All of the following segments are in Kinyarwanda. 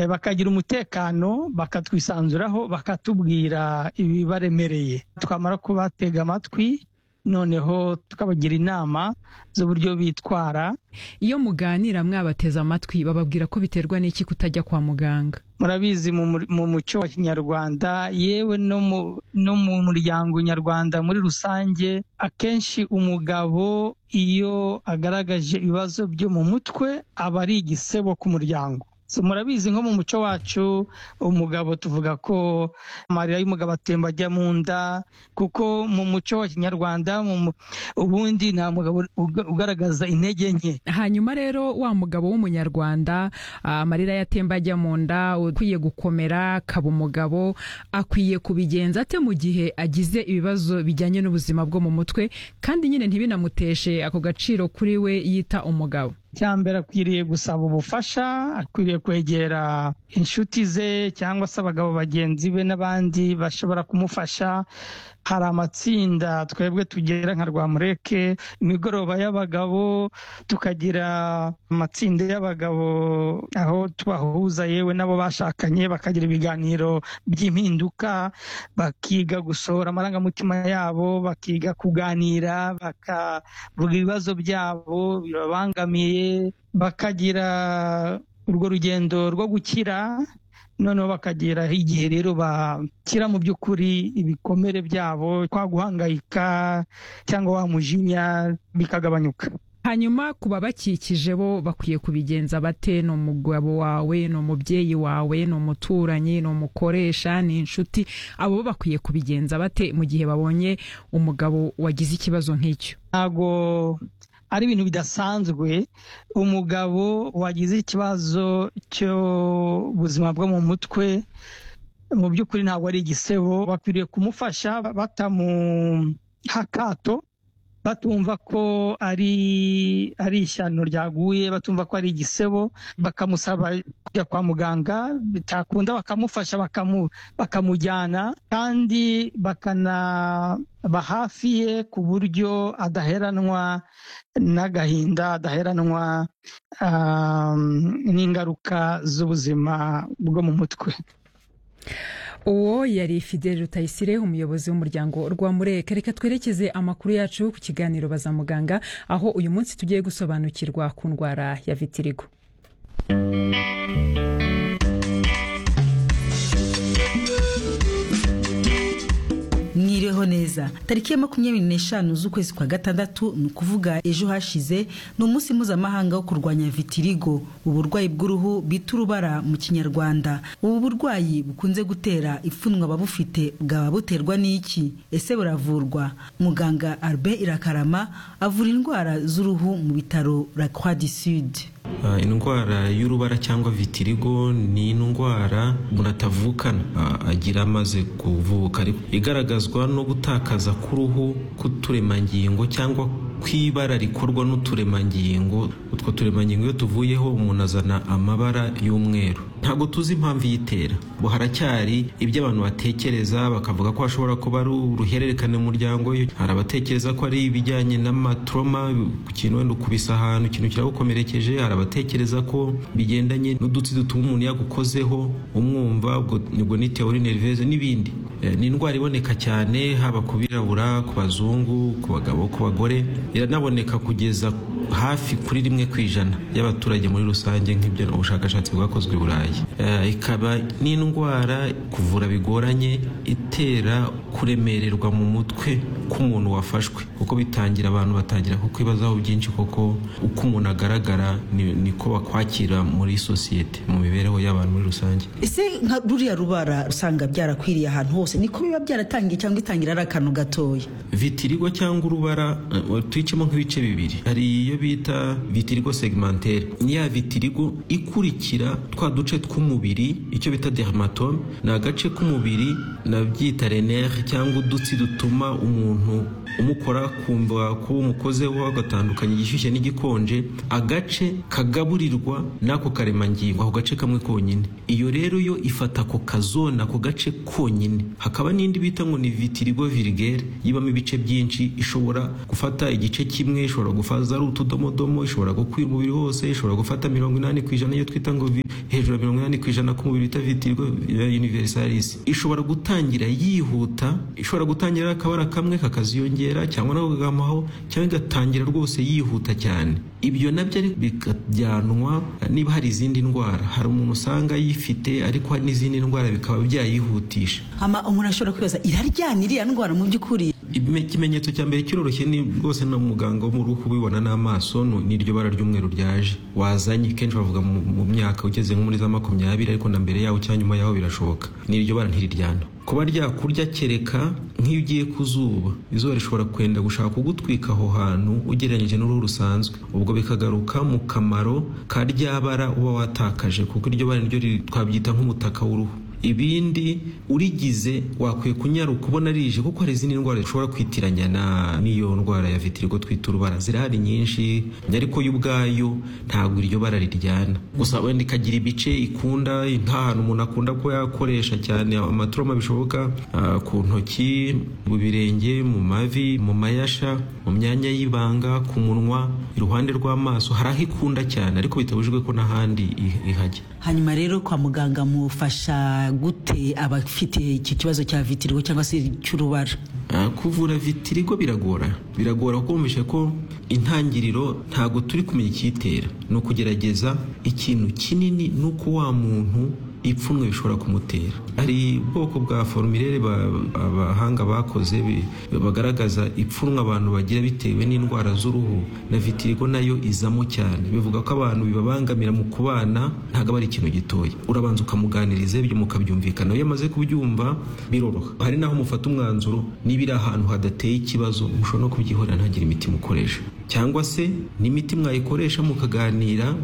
bakagira umutekano bakatwisanzuraho bakatubwira ibibaremereye twamara kubatega amatwi noneho tukabagira inama z'uburyo bitwara iyo muganira mwabateze amatwi bababwira ko biterwa n'iki kutajya kwa muganga murabizi mu muco wa kinyarwanda yewe no mu muryango nyarwanda muri rusange akenshi umugabo iyo agaragaje ibibazo byo mu mutwe aba ari igisebo ku muryango murabizi nko mu muco wacu umugabo tuvuga ko amarira y'umugabo atemba ajya mu nda kuko mu muco wa kinyarwanda ubundi nta mugabo ugaragaza intege nke hanyuma rero wa mugabo w'umunyarwanda amarira yatemba ajya mu nda ukwiye gukomera akaba umugabo akwiye kubigenza ate mu gihe agize ibibazo bijyanye n'ubuzima bwo mu mutwe kandi nyine ntibinamuteshe ako gaciro kuri we yita umugabo cyambere akwiriye gusaba ubufasha akwiriye kwegera inshuti ze cyangwa se abagabo bagenzi be n'abandi bashobora kumufasha hari amatsinda twebwe tugera nka rwamureke imigoroba y'abagabo tukagira amatsinda y'abagabo aho tubahuza yewe n'abo bashakanye bakagira ibiganiro by'impinduka bakiga gusohora amarangamutima yabo bakiga kuganira bakavuga ibibazo byabo bibabangamiye bakagira urwo rugendo rwo gukira noneho bakagera igihe rero bakira mu by'ukuri ibikomere byabo kwa guhangayika cyangwa wa mujinya bikagabanyuka hanyuma ku babakikije bo bakwiye kubigenza bate ni umugabo wawe ni umubyeyi wawe ni umuturanyi ni umukoresha ni inshuti abo bakwiye kubigenza bate mu gihe babonye umugabo wagize ikibazo nk'icyo ntabwo ari ibintu bidasanzwe umugabo wagize ikibazo cy'ubuzima bwo mu mutwe mu by'ukuri ntabwo ari igisebo bakwiriye kumufasha batamuha akato batumva ko ari ari ishyano ryaguye batumva ko ari igisebo bakamusaba kujya kwa muganga bitakunda bakamufasha bakamujyana kandi bakanaba hafi ye ku buryo adaheranwa n'agahinda adaheranwa n'ingaruka z'ubuzima bwo mu mutwe uwo yari fideli rutayisire umuyobozi w'umuryango rwa mureke reka twerekeze amakuru yacu ku kiganiro baza muganga aho uyu munsi tugiye gusobanukirwa ku ndwara ya vitirigo mwiriweho neza tariki ya makumyabiri n'eshanu z'ukwezi kwa gatandatu ni ukuvuga ejo hashize ni umunsi mpuzamahanga wo kurwanya vitirigo uburwayi bw'uruhu bita urubara mu kinyarwanda ubu burwayi bukunze gutera ipfunwe ababufite bwaba buterwa n'iki ese buravurwa muganga Albert irakarama avura indwara z'uruhu mu bitaro la croix du sud indwara y'urubara cyangwa vitirigo ni indwara umuntu atavukana agira amaze kuvuka ariko igaragazwa no gutakaza k'uruhu k'uturemangingo cyangwa kw'ibara rikorwa n'uturemangingo utwo turemangingo iyo tuvuyeho umuntu azana amabara y'umweru ntabwo tuzi impamvu iyitera ngo haracyari ibyo abantu batekereza bakavuga ko hashobora kuba ari uruhererekane mu muryango hari abatekereza ko ari ibijyanye n'amatroma ku kintu wenda ukubise ahantu ikintu kiragukomerekeje hari abatekereza ko bigendanye n'udutsi dutuma umuntu yagukozeho umwumva ubwo ni teori nerveze n'ibindi ni indwara iboneka cyane haba ku birabura ku bazungu ku bagabo ku bagore iranaboneka kugeza hafi kuri rimwe ku ijana y'abaturage muri rusange nk'ibyo ubushakashatsi bwakozwe i burayi ikaba n'indwara kuvura bigoranye itera kuremererwa mu mutwe k'umuntu wafashwe kuko bitangira abantu batangira kukwibazaho byinshi kuko uko umuntu agaragara niko bakwakira muri sosiyete mu mibereho y'abantu muri rusange ese nka ruriya rubara usanga byarakwiriye ahantu hose niko biba byaratangiye cyangwa itangira ari akantu gatoya vitirigo cyangwa urubara tuyicemo nk'ibice bibiri hari iyo bita vitirigo segmentere ni ya vitirigo ikurikira twa duce tw'umubiri icyo bita dermatome ni agace k'umubiri nabyita renere cyangwa udutsi dutuma umuntu umukora kumva ko umukozeho agatandukanya igishyushye n'igikonje agace kagaburirwa n'ako karemangingo ako gace kamwe konyine iyo rero yo ifata ako kazona ako gace konyine hakaba n'indi bita ngo ni vitirigo virigere yibamo ibice byinshi ishobora gufata igice kimwe ishobora gufaza ari utudomodomo ishobora gukwira umubiri wose ishobora gufata mirongo inani ku ijana iyo twita ngo hejuru ya mirongo inani ku ijana k'umubiri bita vitirigo ya universalis ishobora gutangira yihuta ishobora gutangira akabara kamwe kakaziyongera cyangwa nako kagamaho cyangwa igatangira rwose yihuta cyane ibyo nabyo bikajyanwa niba hari izindi ndwara hari umuntu usanga yifite ariko hari n'izindi ndwara bikaba byayihutisha Ama umuntu ashobora kwibaza iraryana iriya ndwara mu by'ukuri ikimenyetso cya mbere kiroroshye ni rwose na muganga wo mu ruhu ubibona n'amaso n'iryo bara ry'umweru ryaje wazanye kenshi bavuga mu myaka ugeze nko muri za makumyabiri ariko na mbere yaho cyangwa nyuma yaho birashoboka n'iryo bara ntiriryana kuba ryakurya kereka nk'iyo ugiye ku zuba izuba rishobora kwenda gushaka kugutwika aho hantu ugereranyije n'uruhu rusanzwe ubwo bikagaruka mu kamaro ka rya bara uba watakaje kuko iryo bara niryo twabyita nk'umutaka w'uruhu ibindi urigize wakwiye kunyaruka ubona rije kuko hari izindi ndwara zishobora kwitiranya n'iyo ndwara ya vitirigo twita urubara zirahari nyinshi ariko yo ubwayo ntabwo iryo bara riryana gusa wenda ikagira ibice ikunda nta hantu umuntu akunda ko yakoresha cyane amaturama bishoboka ku ntoki mu birenge mu mavi mu mayasha mu myanya y'ibanga ku munwa iruhande rw'amaso hari aho ikunda cyane ariko bitabujijwe ko n'ahandi ihajya hanyuma rero kwa muganga mufasha gute abafite iki kibazo cya vitirigo cyangwa se cy'urubara kuvura vitirigo biragora biragora kuko wumvishe ko intangiriro ntabwo turi kumenya icyitera ni ukugerageza ikintu kinini ni uko wa muntu ipfunwe bishobora kumutera hari ubwoko bwa forumire abahanga bakoze bagaragaza ipfunwe abantu bagira bitewe n'indwara z'uruhu na vitirigo nayo izamo cyane bivuga ko abantu bibabangamira mu kubana ntabwo aba ari ikintu gitoya urabanza ukamuganiriza ibyo mukabyumvikana iyo amaze kubyumva biroroha hari n'aho mufata umwanzuro niba iri ahantu hadateye ikibazo mushobora no kubyihorera ntagire imiti mukoresha cyangwa se n'imiti mwayikoresha mukaganira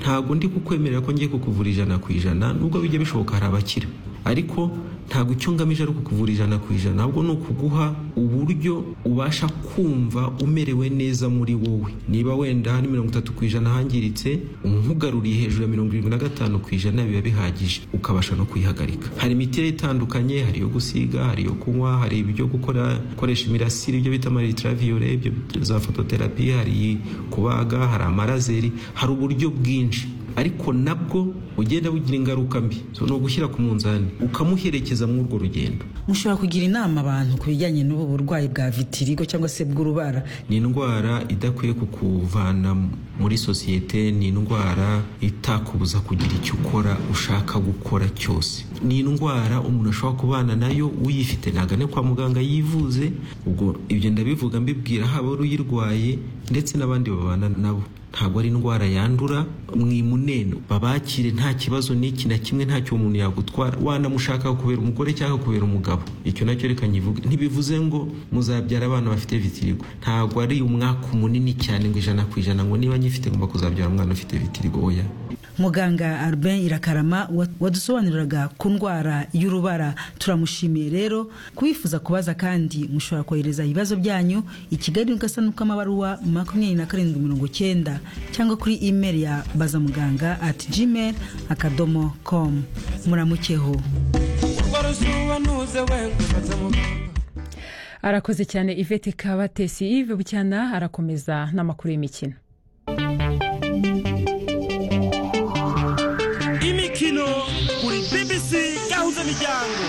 ntabwo ndi kukwemerera ko ngiye kukuvura ijana ku ijana nubwo bijya bishoboka hari abakira ariko ntabwo icyo ngamije ari ukukuvura ijana ku ijana ahubwo ni ukuguha uburyo ubasha kumva umerewe neza muri wowe niba wenda hari mirongo itatu ku ijana hangiritse umuhugaruriye hejuru ya mirongo irindwi na gatanu ku ijana biba bihagije ukabasha no kuyihagarika hari imiti itandukanye hari iyo gusiga hari iyo kunywa hari ibyo gukora gukoresha imirasire ibyo bita amaritirabiyore ibyo za fototerapi hari kubaga hari amarazeri hari uburyo bwinshi ariko nabwo ugenda bugira ingaruka mbi so ni ugushyira ku munzani ukamuherekeza muri urwo rugendo mushobora kugira inama abantu ku bijyanye n'ubu burwayi bwa vitirigo cyangwa se bw'urubara ni indwara idakwiye kukuvana muri sosiyete ni indwara itakubuza kugira icyo ukora ushaka gukora cyose ni indwara umuntu ashobora kubana nayo uyifite ntagane kwa muganga yivuze ubwo ibyo ndabivuga mbibwira haba uyirwaye ndetse n'abandi babana nabo ntabwo ari indwara yandura mwimuneno babakire nta kibazo n'iki na kimwe ntacyo umuntu yagutwara wanamushaka kubera umugore cyangwa kubera umugabo icyo nacyo reka nyivuge ntibivuze ngo muzabyara abana bafite vitirigo ntabwo ari umwaka munini cyane ngo ijana ku ijana ngo niba nyifite ngomba kuzabyara umwana ufite vitirigo oya muganga Albin Irakarama wadusobanuriraga ku ndwara y'urubara turamushimiye rero kubifuza kubaza kandi mushobora kohereza ibibazo byanyu i Kigali mu gasanu k'amabaruwa makumyabiri na karindwi mirongo cyenda cyangwa kuri email ya bazamuganga at gmail akadomo com muramukeho arakoze cyane ivete kabatesi ive bucyana arakomeza n'amakuru y'imikino imikino kuri BBC gahuza miryango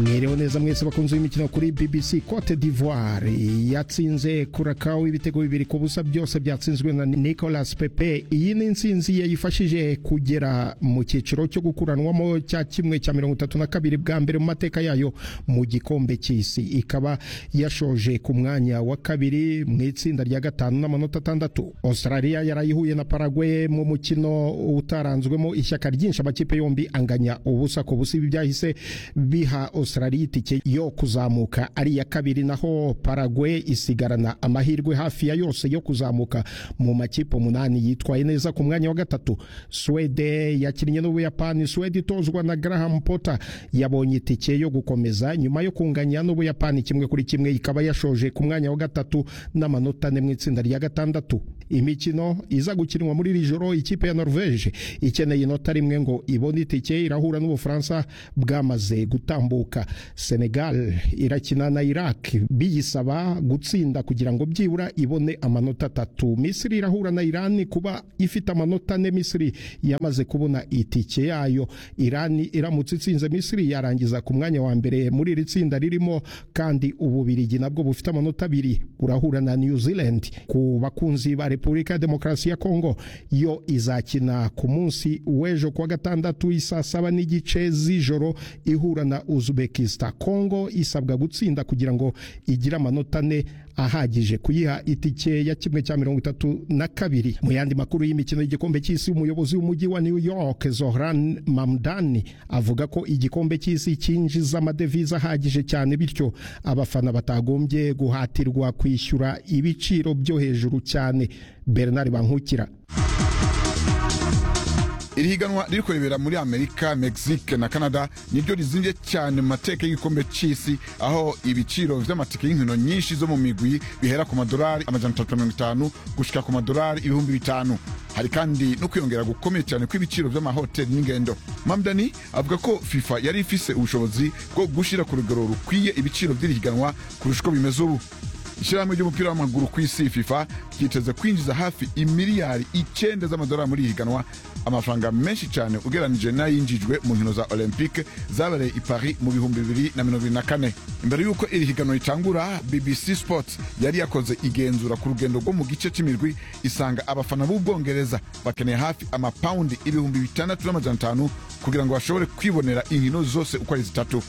mwirewe neza mwese bakunze imikino kuri BBC Cote d'Ivoire yatsinze Curacao ibitego bibiri ku busa byose byatsinzwe na Nicolas Pepe iyi ni intsinzi yayifashije kugera mu cyiciro cyo gukuranwamo cya kimwe cya mirongo itatu na kabiri bwa mbere mu mateka yayo mu gikombe cy'isi ikaba yashoje ku mwanya wa kabiri mu itsinda rya gatanu n'amanota atandatu Australia yarayihuye na Paraguay mu mukino utaranzwemo ishyaka ryinshi amakipe yombi anganya ubusa ku busa ibi byahise biha Australia itike yo kuzamuka ari iya kabiri naho Paraguay isigarana amahirwe hafi ya yose yo kuzamuka mu makipe umunani yitwaye neza ku mwanya wa gatatu Swede yakinnye n'Ubuyapani Swede itozwa na Graham Potter yabonye itike yo gukomeza nyuma yo kunganya n'Ubuyapani kimwe kuri kimwe ikaba yashoje ku mwanya wa gatatu n'amanota ane mu itsinda rya gatandatu imikino iza gukinwa muri iri joro ikipe ya norvege ikeneye inota rimwe ngo ibone itike irahura n'ubufaransa bwamaze gutambuka senegal irakina na iraq biyisaba gutsinda kugira ngo byibura ibone amanota atatu misiri irahura na irani kuba ifite amanota ane misiri yamaze kubona itike yayo irani iramutse itsinze misiri yarangiza ku mwanya wa mbere muri iri tsinda ririmo kandi ububirigi nabwo bufite amanota abiri burahura na new zealand ku bakunzi ba repubulika ya demokarasi ya kongo yo izakina ku munsi w'ejo kuwa gatandatu isaa saba n'igice z'ijoro ihura na uzbekistan kongo isabwa gutsinda kugira ngo igire amanota ane ahagije kuyiha itike ya kimwe cya mirongo itatu na kabiri mu yandi makuru y'imikino y'igikombe cy'isi umuyobozi w'umujyi wa new york zohran mamdani avuga ko igikombe cy'isi cyinjiza amadevize ahagije cyane bityo abafana batagombye guhatirwa kwishyura ibiciro byo hejuru cyane bernard bankukira iri higanwa riri kurebera muri amerika mexique na canada niryo rizingiye cyane mu mateka y'igikombe cy'isi aho ibiciro vy'amatike y'inkino nyinshi zo mu migwi bihera ku madolari amajana atatu na mirongo itanu gushika ku madolari ibihumbi bitanu hari kandi no kwiyongera gukomeye cyane kw'ibiciro vy'amahoteli n'ingendo mamdani avuga ko fifa yari ifise ubushobozi bwo gushira ku rugero rukwiye ibiciro vy'iri higanwa kurusha uko bimeze ubu ishyirahamwe ry'umupira w'amaguru ku isi fifa ryiteze kwinjiza hafi imiliyari icyenda z'amadolari muri iri higanwa amafaranga menshi cyane ugeranije n'ayinjijwe mu nkino za olympique zabereye i paris mu bihumbi bibiri na mirongo irindwi na kane imbere y'uko iri higanwa ritangura bbc sports yari yakoze igenzura ku rugendo rwo mu gice cy'imirwi isanga abafana b'ubwongereza bakeneye hafi amapawundi ibihumbi bitandatu n'amajana atanu kugira ngo bashobore kwibonera inkino zose uko ari zitatu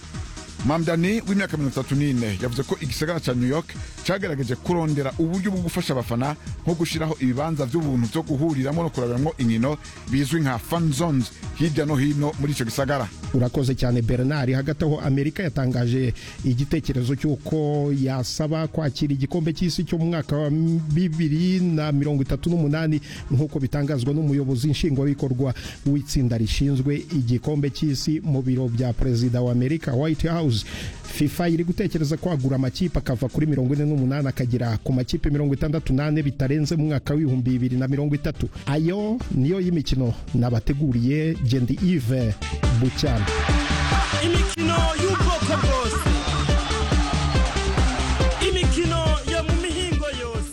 mamdani w'imyaka mirongo itatu n'ine yavuze ko igisagara cya new york cyagaragaje kurondera uburyo bwo gufasha abafana nko gushyiraho ibibanza by'ubuntu byo guhuriramo no kurabiramwo inkino bizwi nka fan zones hirya no hino muri icyo gisagara urakoze cyane bernard hagati aho amerika yatangaje igitekerezo cy'uko yasaba kwakira igikombe cy'isi cyo mu mwaka wa bibiri na mirongo itatu n'umunani nk'uko bitangazwa n'umuyobozi nshingwabikorwa w'itsinda rishinzwe igikombe cy'isi mu biro bya perezida wa amerika white house fifa iri gutekereza kwagura amakipe akava kuri mirongo ine n'umunani akagira ku makipe mirongo itandatu n'ane bitarenze mu mwaka w'ibihumbi bibiri na mirongo itatu ayo niyo y'imikino nabateguriye gendi ive bucyana imikino y'ubwoko bwose imikino yo mu mihingo yose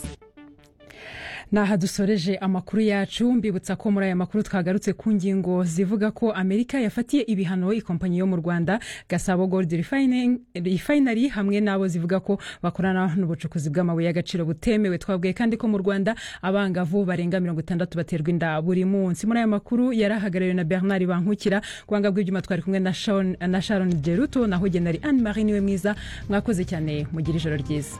naha dusoreje amakuru yacu mbibutsa ko muri aya makuru twagarutse ku ngingo zivuga ko amerika yafatiye ibihano ikompanyi yo mu rwanda gasabo gold refinery hamwe n'abo zivuga ko bakorana n'ubucukuzi bw'amabuye y'agaciro butemewe twabwiye kandi ko mu rwanda abangavu barenga mirongo itandatu baterwa inda buri munsi muri aya makuru yari ahagarariwe na bernard bankukira kubanga bw'ibyuma twari kumwe na Sharon- na sharon geruto naho genari anne marie niwe mwiza mwakoze cyane mugira ijoro ryiza